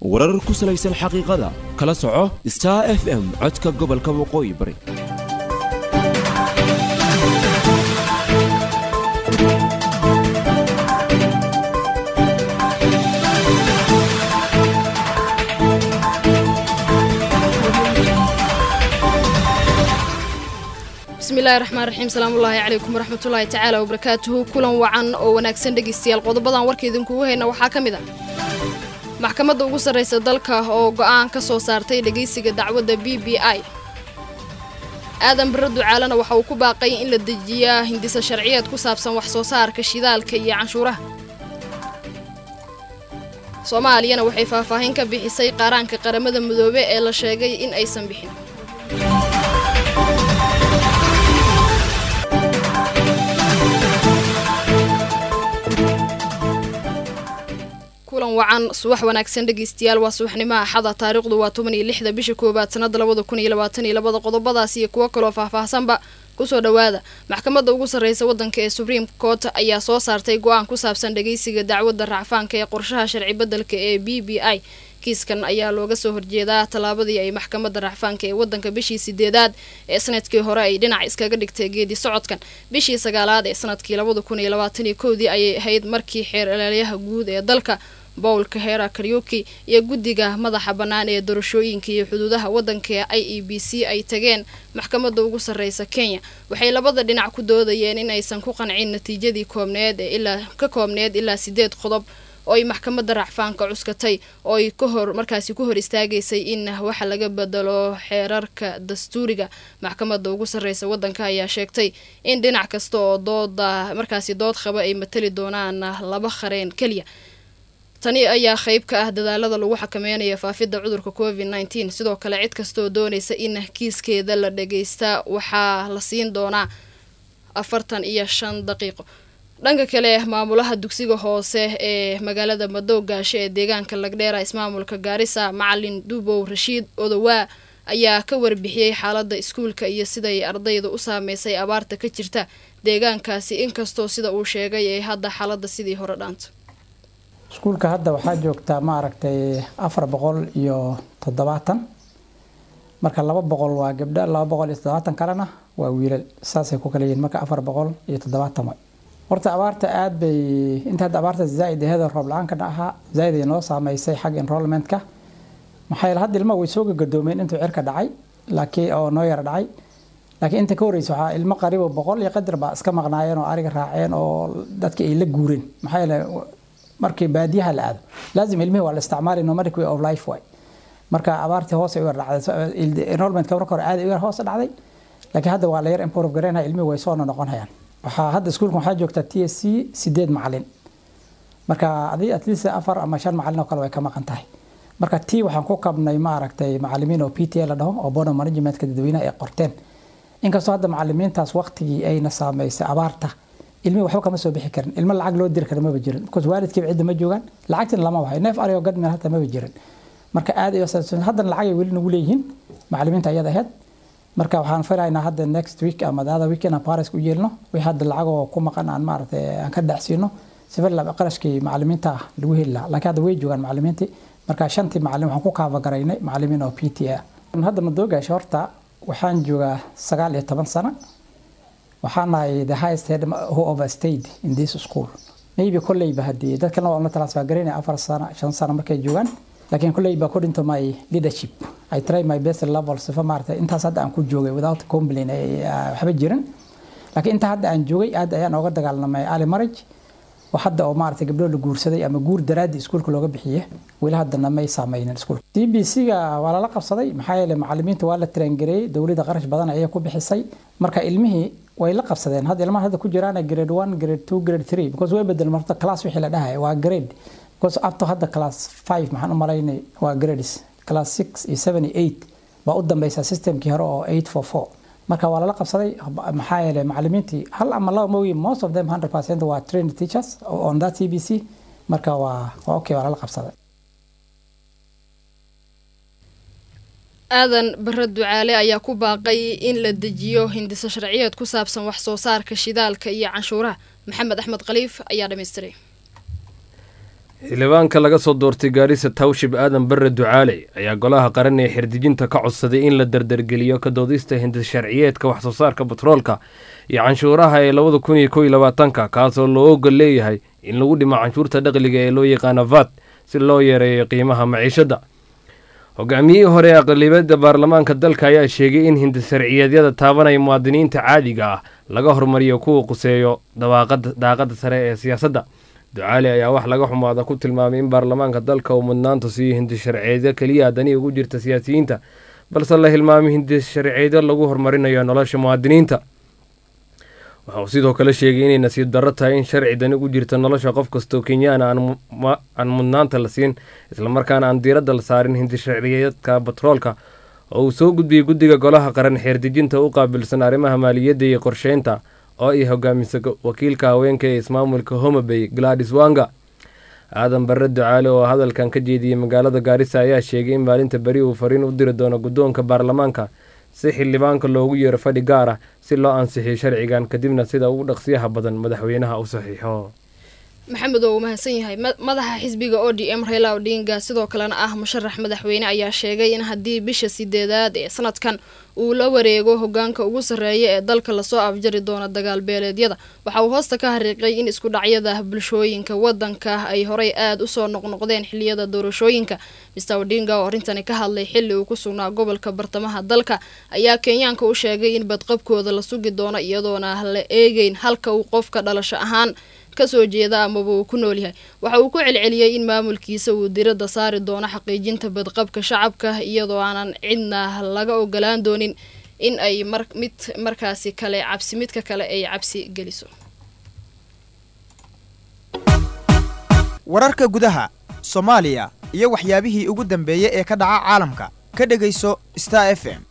warar ku salaysan xaqiiqada kala soco star f m codka gobolka waqooyi bari bismillahi raxmaan raxiim salaamullaahi calaykum waraxmatullaahi tacaala wabarakaatuhu kulan wacan oo wanaagsan dhegaystayaal qodobadan warka idinkugu hayna waxaa ka mid ah maxkamadda ugu sarraysa dalka oo go'aan ka soo saartay dhegaysiga dacwadda b b i aadan barre ducaalena waxa uu ku baaqay in la dejiyaa hindisa sharciyeed ku saabsan wax soo saarka shidaalka iyo canshuuraha soomaaliyana waxay faahfaahin ka bixisay qaaraanka qaramada midoobe ee la sheegay in aysan bixin kulan wacan subax wanaagsan dhegaystayaal waa subaxnimo axada taariikhdu waa toban iyo lixda bisha koowaad sanada labada kun iyo labaatan iyo labada qodobadaas iyo kuwo kaloo faahfaahsanba kusoo dhowaada maxkamadda ugu sarreysa waddanka ee supreme court ayaa soo saartay go-aan ku saabsan dhagaysiga dacwadda racfaanka ee qorshaha sharci beddelka ee b b i kiiskan ayaa looga soo horjeedaa tallaabadii ay maxkamadda racfaanka ee waddanka bishii sideedaad ee sanadkii hore ay dhinac iskaga dhigtay geedi socodkan bishii sagaalaad ee sanadkii labada kun iyo labaatan iyo kowdii ayay ahayd markii xeer ilaalyaha guud ee dalka bowlka hera karyuki iyo guddiga madaxa bannaan ee doorashooyinka iyo xuduudaha waddanka i e b c ay tageen maxkamadda ugu sarreysa kenya waxay labada dhinac ku doodayeen in aysan ku qancin natiijadii koobneed ee ilaa ka koobneed ilaa sideed qodob oo ay maxkamadda racfaanka cuskatay oo ay ka hor markaasi ku hor istaagaysay in waxa laga bedelo xeerarka dastuuriga maxkamadda ugu sarreysa waddanka ayaa sheegtay in dhinac kasta oo dooda markaasi dood qaba ay matali doonaan laba qareen keliya tani ayaa qayb ka ah dadaalada lagu xakameynaya faafidda cudurka covid nneteen sidoo kale cid kastaoo doonaysa in kiiskeeda la dhageysta waxaa la siin doonaa afartan iyo shan daqiiqo dhanka kale maamulaha dugsiga hoose ee magaalada madowgaasho ee deegaanka lagdheera ismaamulka gaarisa macalin dubow rashiid odowaa ayaa ka warbixiyey xaaladda iskuulka iyo siday ardayda u saameysay abaarta ka jirta deegaankaasi inkastoo sida uu sheegay ay hadda xaaladda sidii hore dhaanta iskuulka hadda waxaa joogtaa maaragtay afar boqol iyo toddobaatan marka laba boqol waa gabdho laba boqol iyo toddobaatan kalena waa wiilal saasay ku kala yihiin marka afar boqol iyo toddobaatan way horta abaarta aad bay inta hadda abaarta zaaid aheeda roob la-aanka ahaa zaaid ay noo saameysay xagga enrollmentka maxaa yeele hadda ilmaha way soo gagadoomeen intuu cirka dhacay laakiin oo noo yara dhacay laakiin inta ka horreysa waxaa ilmo qariibo boqol iyo qadar baa iska maqnaayeen oo ariga raaceen oo dadki ay la guureen maxaa yeele markii baadiyaha la aado laazim ilmihii waa la isticmaali nomadic way of life way marka abaartii hoos ay u yar dhacday enrollmentka marka hore aad ay u yar hoos dhacday laakiin hadda waa la yar improve gareynaya ilmihii way soo noqonayaan waxaa hadda iskuulka waxaa joogta t s c sideed macalin marka adii at least afar ama shan macalin oo kale way ka maqan tahay marka t waxaan ku kabnay maaragtay macalimiin oo p t a la dhaho oo border managementka dadweynaha ay qorteen inkastoo hadda macalimiintaas waqtigii ayna saameysay abaarta ilmihi waxba kama soo bixi karin ilmo lacag loo diri kara maba jirin because waalidkiiba cidda ma joogaan lacagtina lama wahay neef arigo gadmeel hata maba jirin marka aad ay haddana lacag ay weli nagu leeyihiin macalimiinta ayada ahayd marka waxaan filaynaa hadda next week ama the other weekend aan paris u yeelno wixii hadda lacagoo ku maqan aan maaragtay aan ka dhacsiino sifir qarashkii macalimiinta ah lagu heli lahaa laakiin hadda way joogaan macalimiintii marka shantii macalin waxaan ku kaafagaraynay macalimiin oo p t a hadda madoogaasha horta waxaan joogaa sagaal iyo toban sano waxaan nahay the highest head who overstayed in this school maybe kolleyba haddii dadkana waa la transfer garaynaya afar sano shan sano markay joogaan laakiin kolleyba according to my leadership I try my best level sifa maaragtay intaas hadda aan ku joogay without complain waxba jirin laakiin inta hadda aan joogay aad ayaan ooga dagaalamay early marriage wax hadda oo maaragtay gabdho la guursaday ama guur daraadii iskuulka looga bixiye weli haddana may saameynin iskuulka c b c ga waa lala qabsaday maxaa yeele macalimiinta waa la traingareeyey dowladda qarash badan ayay ku bixisay marka ilmihii way la qabsadeen hadda ilmaha hadda ku jiraan grade one grade two grade three because way bedel marta class wixii la dhahay waa grade because up to hadda class five maxaan u malaynay waa grades class six iyo seven iyo eight baa u dambeysa systemkii hore oo eight four four marka waa lala qabsaday maxaa yeelay macalimiintii hal ama laba mooyi most of them hundred percent waa trained teachers on that c b c marka waa waa okay waa lala qabsaday aadan bare ducaale ayaa ku baaqay in la dejiyo hindiso sharciyeed ku saabsan wax soo saarka shidaalka iyo canshuuraha maxamed axmed khaliif ayaa dhammaystiray xildhibaanka laga soo doortay gaarisa tawshib aadan barre ducaale ayaa golaha qaran ee xerdijinta ka codsaday in la dardargeliyo ka doodista hindisharciyeedka waxsoo saarka batroolka iyo canshuuraha ee labada kun iyo kow iyo labaatanka kaasoo loo ogol leeyahay in lagu dhimo canshuurta dhaqliga ee loo yaqaano vat si loo yareeyo qiimaha maciishadda hogaamiyihii hore ee aqlibiyadda baarlamaanka dalka ayaa sheegay in hindisharciyeedyada taabanaya muwaadiniinta caadiga ah laga hormariyo kuwa quseeyo daaqada sare ee siyaasadda ducaali ayaa wax laga xumaada ku tilmaamay in baarlamaanka dalka uu mudnaanta siiyo hindisharciyeedyo keliya dani ugu jirta siyaasiyiinta balse la hilmaamay hindisharciyeedyo lagu horumarinayo nolosha muwaadiniinta waxa uu sidoo kale sheegay inay nasiib darro tahay in sharci dani ugu jirta nolosha qof kastoo kenyaana aan mudnaanta la siin islamarkaana aan diiradda la saarin hindisharciyeedka batroolka oo uu soo gudbiyey guddiga golaha qaran xeerdejinta u qaabilsan arrimaha maaliyadda iyo qorsheynta oo ay hogaamisa wakiilka haweenka ee ismaamulka homabay gladis wanga aadan barre ducaale oo hadalkan ka jeediyey magaalada gaarisa ayaa sheegay in maalinta beri uu fariin u diri doono guddoonka baarlamaanka si xildhibaanka loogu yeero fadhi gaar ah si loo ansixiyo sharcigan kadibna sida ugu dhaqsiyaha badan madaxweynaha u saxiixo maxamed oo uu mahadsan yahay madaxa xisbiga o d m raila odinga sidoo kalena ah musharax madaxweyne ayaa sheegay in haddii bisha sideedaad ee sanadkan uu la wareego hogaanka ugu sarreeya ee dalka lasoo afjari doono dagaal beeleedyada waxa uu hoosta ka hariiqay in isku dhacyada bulshooyinka wadanka ay horey aada usoo noqnoqdeen xiliyada doorashooyinka mister odinga oo arrintani ka hadlay xili uu ku sugnaa gobolka bartamaha dalka ayaa kenyaanka u sheegay in badqabkooda la sugi doono iyadoona la eegeyn halka uu qofka dhalasho ahaan kasoo jeeda amaba uu ku nool yahay waxa uu ku celceliyey in maamulkiisa uu diradda saari doono xaqiijinta badqabka shacabka iyadoo aanan cidna laga ogolaan doonin in ay mar mid markaasi kale cabsi midka kale ay cabsi geliso wararka gudaha soomaaliya iyo waxyaabihii ugu dambeeyey ee ka dhaca caalamka ka dhegayso star f m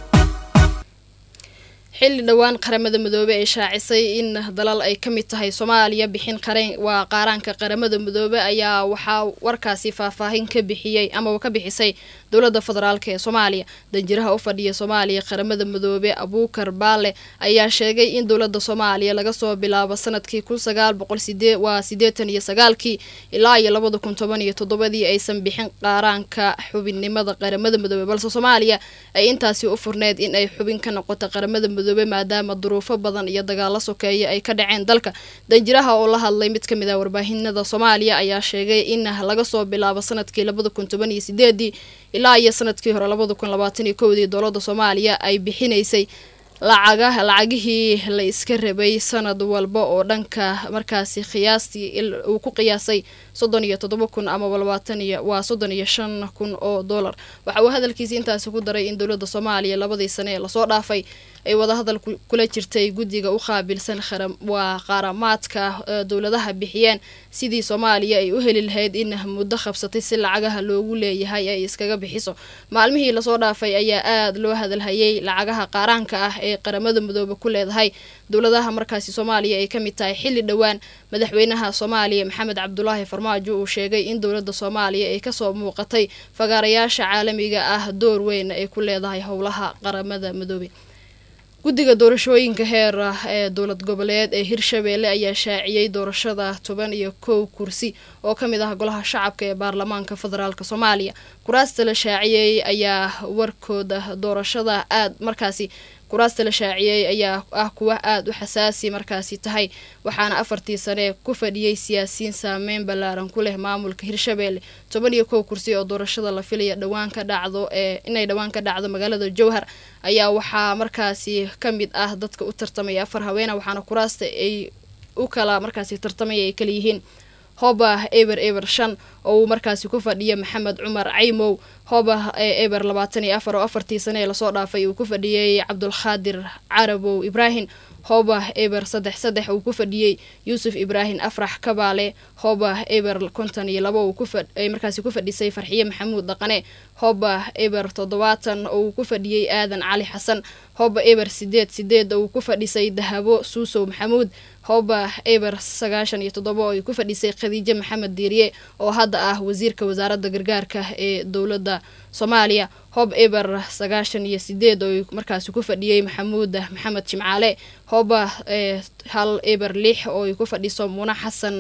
xilli dhowaan qaramada midoobe ay shaacisay in dalal ay ka mid tahay soomaaliya bixin qareen waa qaaraanka qaramada midoobe ayaa waxaa warkaasi faahfaahin ka bixiyey amaba ka bixisay dowladda federaalk ee soomaaliya danjiraha u fadhiya soomaaliya qaramada midoobe abuukar baale ayaa sheegay in dowladda soomaaliya laga soo bilaabo sanadkii kun sagaal boqol sidee waa siddeetan iyo sagaalkii ilaa iyo labada kun toban iyo toddobadii aysan bixin qaaraanka xubinnimada qaramada midoobe balse soomaaliya ay intaasi u furneyd in ay xubin ka noqoto qaramada midoobe maadaama duruufo badan iyo dagaalo sokeeya ay ka dhaceen dalka danjiraha oo la hadlay mid ka mid ah warbaahinada soomaaliya ayaa sheegay in laga soo bilaabo sanadkii labada kun toban iyo sideedii ilaa iyo sanadkii hore labada kun labaatan iyo kowdii dowladda soomaaliya ay bixinaysay lacaga lacagihii la iska rabay sanad walba oo dhanka markaasi qiyaastii uu ku qiyaasay soddon iyo toddoba kun amaba labaatan iyo waa soddon iyo shan kun oo dollar waxa uu hadalkiisi intaasi ku daray in dowladda soomaaliya labadii sane ee lasoo dhaafay ay wadahadal kula jirtay guddiga u qaabilsan waa qaaramaadka dowladaha bixiyeen sidii soomaaliya ay u heli lahayd in muddo qabsatay si lacagaha loogu leeyahay ay iskaga bixiso maalmihii lasoo dhaafay ayaa aada loo hadalhayay lacagaha qaaraanka ah ee qaramada midoobe ku leedahay dowladaha markaasi soomaaliya ay ka mid tahay xilli dhowaan madaxweynaha soomaaliya maxamed cabdulaahi farmaajo uu sheegay in dowladda soomaaliya ay kasoo muuqatay fagaarayaasha caalamiga ah door weyn ay ku leedahay howlaha qaramada midoobe guddiga doorashooyinka heer ah ee dowlad goboleed ee hirshabeelle ayaa shaaciyey doorashada toban iyo kow kursi oo ka mid ah golaha shacabka ee baarlamaanka federaalk soomaaliya kuraasta la shaaciyey ayaa warkooda doorashada aada markaasi kuraasta la shaaciyey ayaa ah kuwa aada u xasaasi markaasi tahay waxaana afartii sane ku fadhiyey siyaasiyiin saameyn ballaaran ku leh maamulka hirshabeelle toban iyo kow kursi oo doorashada la filaya dhowaan ka dhacdo ee inay dhowaan ka dhacdo magaalada jowhar ayaa waxaa markaasi ka mid ah dadka u tartamaya afar haweena waxaana kuraasta ay u kala markaasi tartamaya ay kala yihiin hoba eber eber shan oo uu markaasi ku fadhiya maxamed cumar caymow hoba eber labaatan iyo afar oo afartii sane ee lasoo dhaafay uu ku fadhiyey cabdulkhaadir carabow ibraahim hoba eber saddex saddex uu ku fadhiyey yuusuf ibraahim afrax kabaale hoba eber konton iyo labo ay markaasi ku fadhisay farxiye maxamuud dhaqane hoba eber toddobaatan oo uu ku fadhiyey aadan cali xasan hoba eber sideed sideed oo uu ku fadhisay dahabo suusow maxamuud hoba eber sagaashan iyo toddoba oo ay ku fadhisay khadiijo maxamed diiriye oo hadda ah wasiirka wasaaradda gargaarka ee dowladda soomaaliya hob eber sagaashan iyo sideed oo markaasi ku fadhiyey maxamuud maxamed jimcaale hoba hal eber lix oo ay ku fadhiso muna xasan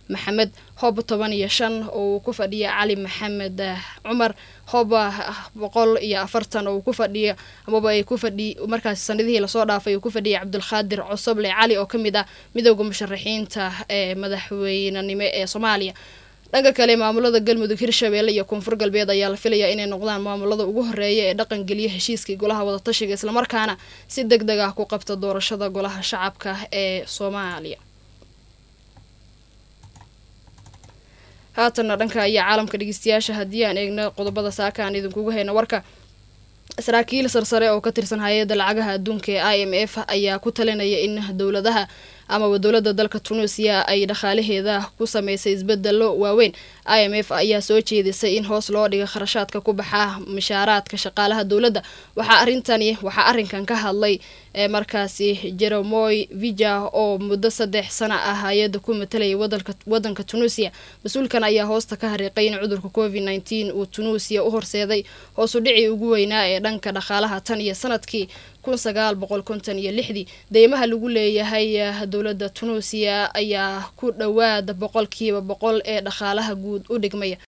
maxamed hoob toban iyo shan oo uu ku fadhiya cali maxamed cumar hoob boqol iyo afartan oo uu ku fadhiyo amaba ay ku fadhi markaasi sanadihii lasoo dhaafay uu ku fadhiyay cabdulqaadir cosoble cali oo ka mid ah midooda musharaxiinta ee madaxweynenimo ee soomaaliya dhanka kale maamulada galmudug hirshabeelle iyo koonfur galbeed ayaa la filayaa inay noqdaan maamulada ugu horeeya ee dhaqangeliya heshiiskii golaha wadatashiga islamarkaana si deg deg ah ku qabta doorashada golaha shacabka ee soomaaliya haatanna dhanka ayaa caalamka dhegeystayaasha haddii aan eegno qodobada saaka aan idinkugu hayno warka saraakiil sarsare oo ka tirsan hay-adda lacagaha adduunka ee i m f ayaa ku talinaya in dowladaha amaba dowladda dalka tunuusiya ay dhaqaalaheeda ku sameysay isbedelo waaweyn i m f ayaa soo jeedisay in hoos loo dhiga kharashaadka ku baxa mishaaraadka shaqaalaha dowladda waxaa arintani waxaa arrinkan ka hadlay ee markaasi jeremoy vija oo muddo saddex sana ah hay-adda ku matalayay wadanka tunuusiya mas-uulkan ayaa hoosta ka hariiqay in cudurka covid nneteen uu tunuusiya u horseeday hoosu dhicii ugu weynaa ee dhanka dhaqaalaha tan iyo sanadkii kun sagaal boqol konton iyo lixdii deymaha lagu leeyahay dowladda tunuusiya ayaa ku dhowaada boqolkiiba boqol ee dhaqaalaha guud u dhigmaya